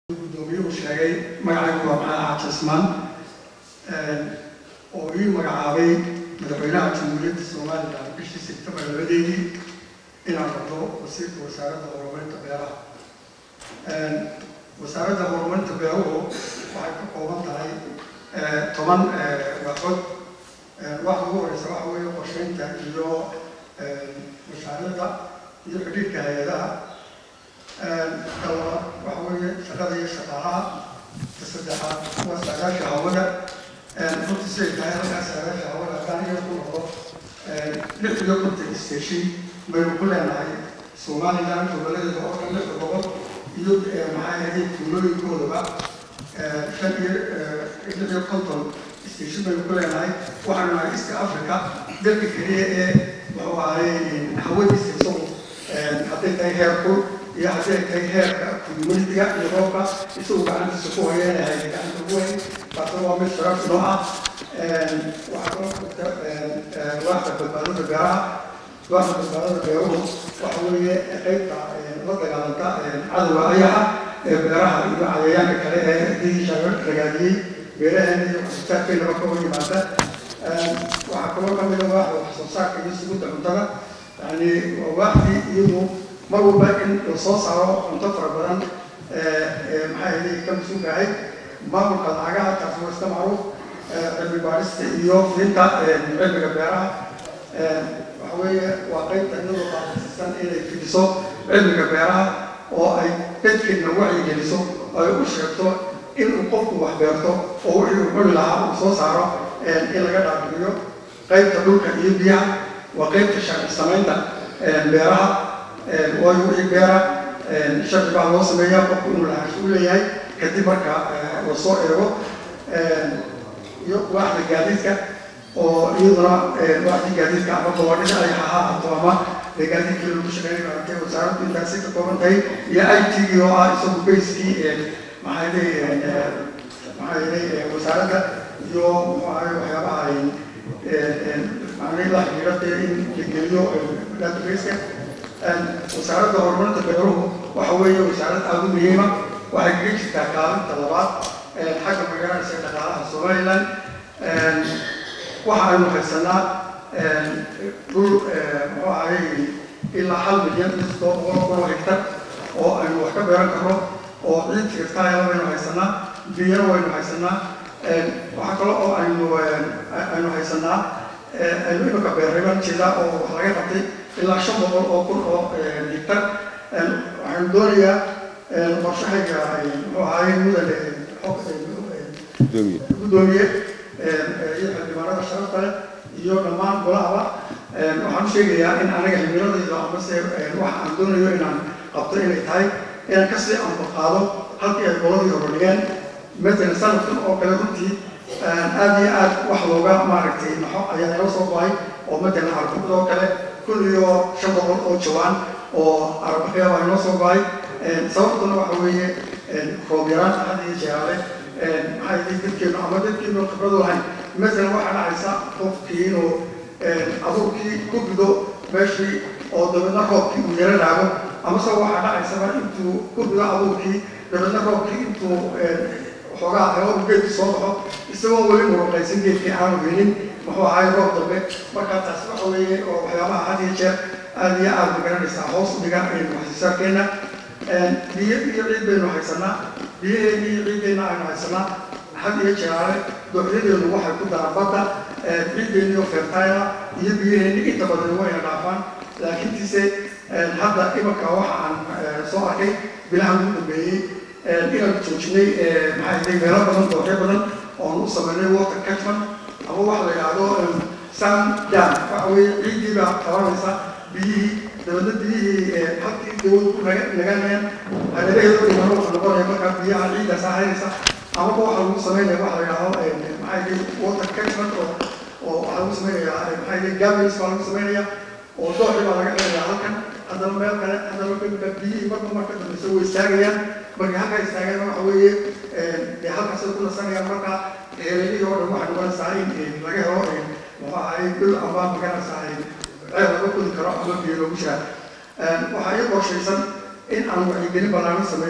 gudoomiyuhu sheegay magacaygu waa maxamed xaaji cismaan oo ii magacaabay madaxweynaha jamhuuriyadda somalilan bishii sebtembar labadeedii inaan noqdo wasiirka wasaaradda horumarinta beeraha wasaaradda horumarinta beeruhu waxay ka kooban tahay toban waaxood waxa ugu horeysa waxa weeye qorsheynta iyo mashaariicda iyo xidhiidhka hay-adaha kalabaad waxa weeye shaqada iyo shaqaalaha ka saddexaad waa saagaasha hawada runtii siday tahay halkaa saagaasha hawada haddaan iyo ku noqdo lix iyo konton station baynu ku leenahay somaliland gobolladeeda oo dhan lixda gobol iyo maxaa ahayd tuulooyinkoodaba shan iyo lix iyo konton station baynu ku leenahay waxaanu nahay east africa dalka keliya ee muxuu ahaye hawadiisa isagu hadday tahay heer kul iyo haddii ay tahay heerka communitiga iyo roobka isagu gacantiisa ku hoyeenahay gacanta ugu weyn taasna waa mid sharaf noo ah waxaa kaloo jirta waaxda badbaadada beeraha waaxda badbaadada beeruhu waxa weeye qaybta la dagaalanta cadowga ayaha ee beeraha iyo cayayaanka kale ee diisha ragaadiyey beeraheena iyo waxsoosaarkeynaba ka hor yimaada waxaa kaloo ka mid a waaxda waxsoosaarka iyo sugidda cuntada yani waa waaxdii iyadu mar walba in la soo saaro cunto fara badan maxaa yeelay ka mas-uulka ahayd maamulka lacagaha taas waa iska macruuf cilmi baarista iyo fiinta cilmiga beeraha waxa weeye waa qaybta iyadoo qaadasiisan inay fidiso cilmiga beeraha oo ay dadkeedna wacyigeliso ay u sheegto inuu qofku wax beerto oo wixii uu cuni lahaa uu soo saaro in laga dhaafiliyo qaybta dhulka iyo biyaha waa qaybta sharci samaynta beeraha waayo wixii beera sharci baa loo sameeyaa qofku inuu lahaansho u leeyahay kadib marka la soo eego iyo waaxda gaadiidka oo iyaduna waaxdii gaadiidka ama gobodhida ay ha ahaato ama gaadiidkii lagu shaqeynay baratay wasaaraddu intaasi ka kooban tahay iyo i t oo ah isagu bayskii maxaa yeelay maxaa yeelay wasaaradda iyo muxuu ahay waxyaabaha ay macnay la xiriira dee in la geliyo databaseka wasaaradda horumarinta beeruhu waxa weeye wasaarad aada u muhiima waxay kaga jirtaa kaalinta labaad xagga magaaladiisa dhaqaalaha somaliland waxa aynu haysanaa dhul muxuu ahay ilaa hal milyan iyo toddoba boqol kun oo hektar oo aynu wax ka beeran karno oo ciid tirtaayaba baynu haysanaa biyana waynu haysanaa waxaa kale oo aynu aynu haysanaa aynu imika beerriban jira oo wax laga qabtay ilaa shan boqol oo kun oo hektar waxaanu doonayaa qorshahayga muxuu ahaay mudane gudoomiye iyo xildhibaanada sharafta leh iyo dhammaan golahaba waxaan u sheegayaa in anaga himiladayda amase waxa aan doonayo inaan qabto inay tahay inaan kasii anbaqaado halkii ay goladii hore dhigeen matalan sanadkan oo kale runtii aad iyo aad wax looga maaragtay maxo ayaa inoo soo go-ay oo matalan arbud oo kale kun iyo shan boqol oo jawaan oo arbaqya baa inoo soo go-ay sababtuna waxa weeye roob yaraan had iyo jeeraale maxaa yidhi dadkeenu ama dadkeenu khibradu lahayn masalan waxaa dhacaysa qofkii inuu abuurkii ku gudo meeshii oo dabeedna roobkii uu yaro dhaago amase waxaa dhacaysaba intuu ku gudo abuurkii dabeedna roobkii intuu xoogaa helo uu geedkii soo baxo isagoo weli muruqaysan geedkii aanu helin muxuu ahay roob dambe markaa taasi waxa weeye oo waxyaabaha had iyo jeer aad iyo aad magaranaysaa hoos u dhigan waxsoosaarkeenna biyo iyo ciid baynu haysanaa biyaheeni iyo ciiddeenna aynu haysanaa had iyo jeeraale dooxyadeenu waxay ku daraan badda ciiddeeni iyo fertayla iyo biyaheeni inta badan wayna dhaafaan laakiintiise hadda imanka waxa aan soo arkay bilahan ugu dambeeyey inaan joojinay maxaa yidhay meelo badan dooxyo badan oon u sameynay water catchment ama waxa la yidhaahdo sun dam waxa weeye ciiddii baa qabanaysa biyihii dabeedna biyihii halkii dawlad ku naganayaan hareeraheedu dhimano waxa noqonaya markaa biyaha ciiddaas ahaynaysa amaba waxa lagu sameynaya waxa la yidhaahdo maxaa yidhay water catchment oo oo waxaa lagu sameynaya maxaa yidhay gavels baa lagu sameynaya oo dooxi baa laga xirayaa halkan haddana meel kale haddana dhimka biyihii marka marka dambeysa way istaagayaan marka halkaa istaagayana waxa weeye dee halkaasay ku nasanayaan marka heeladihii oo dhan waxay noqonaysaa in laga helo muxuu ahay dhul ama maganaysaa ceel laga kudi karo ama biyo loogu jiraa waxaa ii qorshaysan in aan wacyigelin ballaaran sameeyo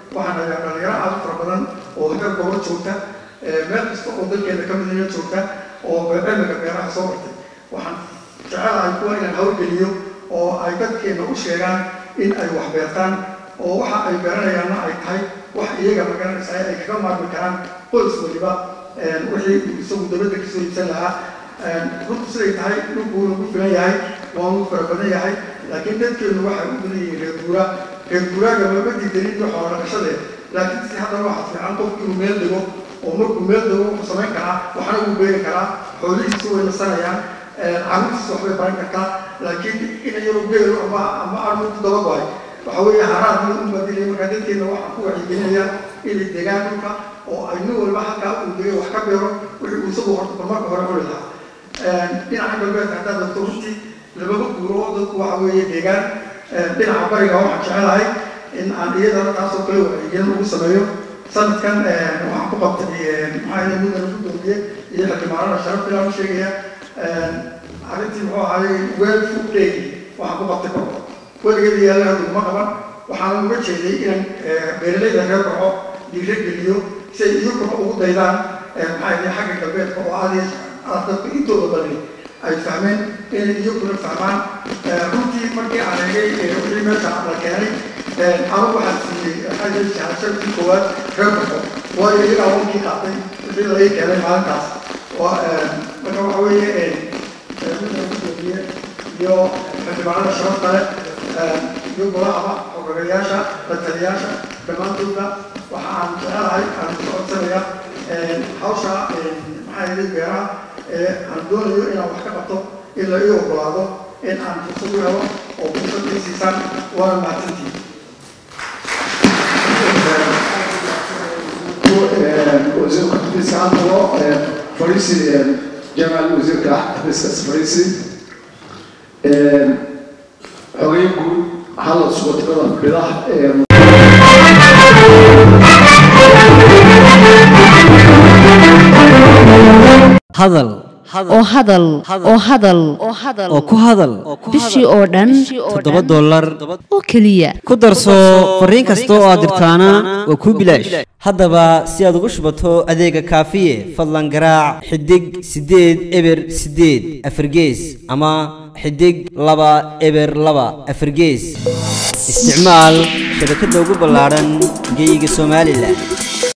waxaan hayaa dhalinyaro aad u fara badan oo heer gobol joogta meel kasta oo dalkeena ka midaya joogta oo cilmiga beeraha soo bartay waxaan jecelahay kuwa inaan hawlgeliyo oo ay dadkeena u sheegaan in ay wax beertaan oo waxa ay beeranayaanna ay tahay wax iyaga magaranaysa ay kaga maarmi karaan qoys waliba wixii uu isagu dabadda kasoo iibsan lahaa runtu siday tahay dhulku nagu filan yahay waanu fara badan yahay laakiin dadkeenu waxay u badan yihiin reer guuraa reer guuraaga mama diidanin iyo xoolo dhaqashadee laakiin si haddana waxaa fiican qofku inuu meel dego oo markuu meel dego wuxuu samayn karaa waxna wuu beeri karaa xoolihiisa way nasanayaan caruurtiisa waxbay baran kartaa laakiin in iyadoo geelo ama ama armutu daba go-ay waxa weeye haraad mid u badilaya markaa dadkeena waxaan ku wacyigelinayaa inay degaan dhulka oo ay nin walba halkaa uu degay wax ka beero wixii uu isagu horta marka hore cuni lahaa dhinaca galbeedka haddaad dadto runtii lababa guuro dadku waxa weeye deegaan dhinaca bariga waxaan jecelahay in aan iyadana taasoo kale wacyigelin ugu sameeyo sanadkan waxaan ku qabtay maxaa yidhi mudana ku dooniyey iyo xildhibaanada sharaf filaan u sheegaya arrintii muxuu ahaayey weel food day waxaan ku qabtay korko weligeeda yaalla haduguma qaban waxaan uga jeeday inaan beeralayda reer korco dhiiro geliyo si ay iyaguna ugu daydaan maxaa yidhi xagga galbeedka oo aad dadku intooda badani ay fahmeen inay iyaguna fahmaan runtii markii aan eegay wixii meesha la keenay anu waxaan siiyey shahashadii koowaad reer korco waayo iyagaa wankii qaatay wixii laga keenay maalintaas marka waxa weeye gudoomiye iyo xildhibaanada sharafta leh iyo golahaba xogagayaasha lataliyaasha dhammaantoodba waxa aan jecelahay aan ku codsanayaa hawsha maxaa yeelay beeraha ee aan doonayo inaan wax ka qabto in la ii ogolaado in aan fursad u helo oo fursad ii siisaan waana mahadsantihin wasiirka xafiiska hadalo fariisi jamaal wasiirka xafiiskaas fariisi xogeyn guud hadal subatimada bidah hadal oo hadal oo hadal oo ku hadal bishii oo dhan toddoba dollar oo keliya ku darso fariin kasta oo aad dirtaana waa kuu bilaash haddaba si aad ugu shubato adeega kaafiye fadlan garaac xidig siddeed eber siddeed afargees ama xidig laba eber laba afargees isticmaal shabakadda ugu ballaadhan geyga somalilan